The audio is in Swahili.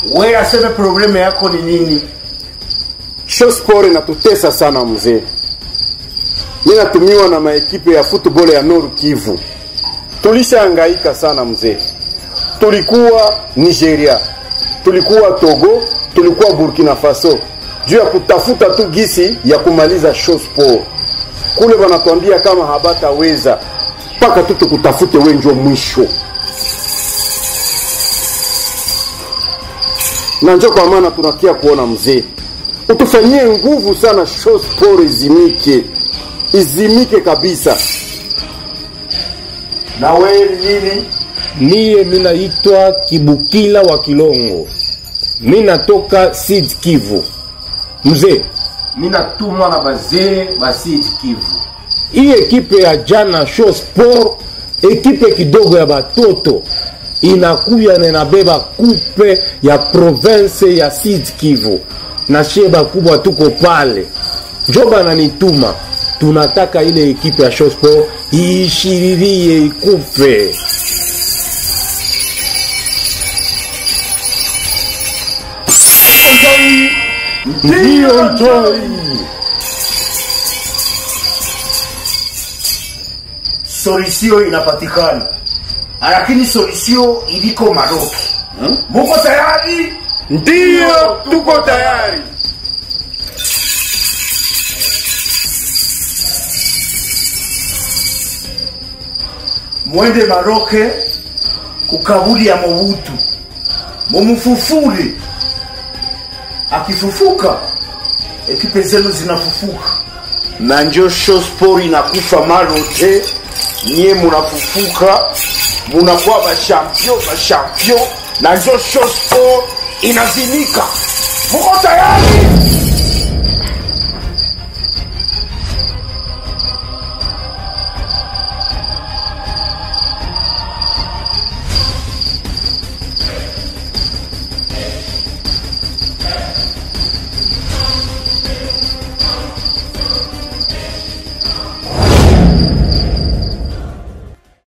we aseme probleme yako ni nini Shosport inatutesa sana mzee. Mimi natumiwa na maekipe ya football ya Nord Kivu. Tulishahangaika sana mzee. Tulikuwa Nigeria, tulikuwa Togo, tulikuwa Burkina Faso juu ya kutafuta tu gisi ya kumaliza Shosport. Kule wanatuambia kama habataweza mpaka tu tukutafute wenjo mwisho. na njo kwa maana tunakia kuona mzee utufanyie nguvu sana Shosport izimike izimike kabisa na we nini Miye minaitwa Kibukila wa Kilongo, minatoka Sud Kivu. Mzee, mi natumwa na bazee basidi kivu hii ekipe ya jana Show Sport, ekipe kidogo ya batoto inakuya na inabeba kupe ya province ya Sud Kivu, na shie bakubwa tuko pale, njo bananituma tunataka ile ekipe ya Show Sport iishiririe ikupe. Ndiyo njoi solisio inapatikana lakini solisio iliko maroki muko tayari ndiyo tuko tayari mwende maroke kukaburi ya mobutu mumufufule akifufuka ekipe zenu zinafufuka na njo shosport inakufa marote nye munafufuka munakuwa bashampio bashampio na njo shosport inazimika muko tayari